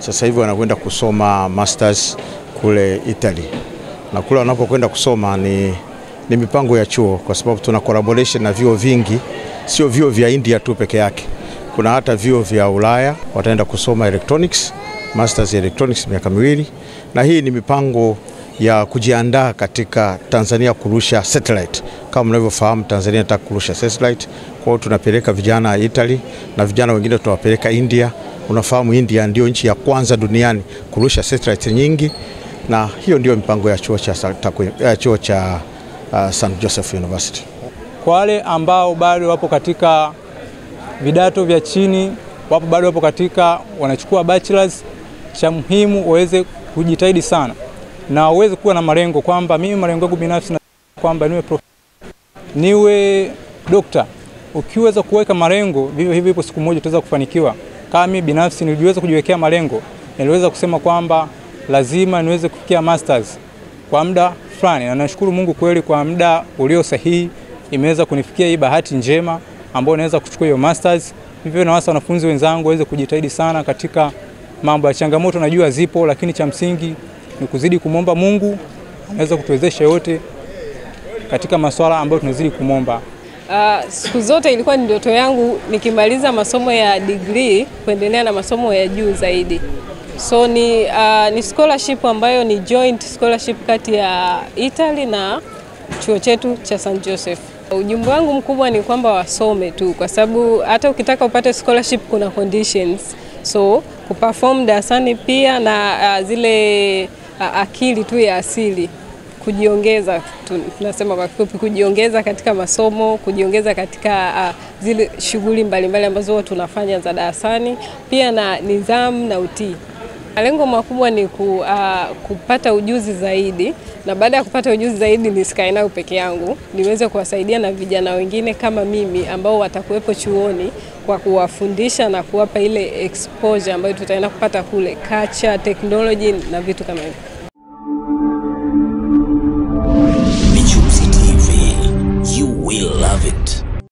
sasa hivi wanakwenda kusoma masters kule Italy, na kule wanapokwenda kusoma ni, ni mipango ya chuo, kwa sababu tuna collaboration na vyuo vingi, sio vyuo vya India tu peke yake, kuna hata vyuo vya Ulaya wataenda kusoma electronics, masters ya electronics miaka miwili, na hii ni mipango ya kujiandaa katika Tanzania kurusha satellite. Kama mnavyofahamu, Tanzania inataka kurusha satellite, kwa hiyo tunapeleka vijana Italy na vijana wengine tunawapeleka India. Unafahamu India ndio nchi ya kwanza duniani kurusha satellite nyingi, na hiyo ndio mipango ya chuo cha, ya chuo cha uh, St Joseph University. Kwa wale ambao bado wapo katika vidato vya chini, wapo bado wapo katika wanachukua bachelors, cha muhimu waweze kujitahidi sana na uweze kuwa na malengo kwamba mimi malengo yangu binafsi na kwamba niwe prof, niwe dokta. Ukiweza kuweka malengo vivyo hivyo, ipo siku moja utaweza kufanikiwa. Kama mimi binafsi niliweza kujiwekea malengo, niliweza kusema kwamba lazima niweze kufikia masters kwa muda fulani, na nashukuru Mungu kweli, kwa muda ulio sahihi imeweza kunifikia hii bahati njema ambayo naweza kuchukua hiyo masters. Hivyo na wasa wanafunzi wenzangu waweze kujitahidi sana katika mambo ya changamoto, najua zipo, lakini cha msingi ni kuzidi kumwomba Mungu, anaweza kutuwezesha yote katika masuala ambayo tunazidi kumwomba. Uh, siku zote ilikuwa ni ndoto yangu nikimaliza masomo ya degree kuendelea na masomo ya juu zaidi. So ni, uh, ni scholarship ambayo ni joint scholarship kati ya Italy na chuo chetu cha St Joseph. Ujumbe wangu mkubwa ni kwamba wasome tu, kwa sababu hata ukitaka upate scholarship kuna conditions, so kuperform darasani pia na uh, zile uh, akili tu ya asili kujiongeza, tunasema kwa kifupi, kujiongeza katika masomo, kujiongeza katika uh, zile shughuli mbalimbali ambazo huwa tunafanya za darasani, pia na nidhamu na utii. Malengo makubwa ni ku, uh, kupata ujuzi zaidi, na baada ya kupata ujuzi zaidi nisikae nao peke yangu, niweze kuwasaidia na vijana wengine kama mimi ambao watakuwepo chuoni kwa kuwafundisha na kuwapa ile exposure ambayo tutaenda kupata kule, culture, technology na vitu kama hivyo.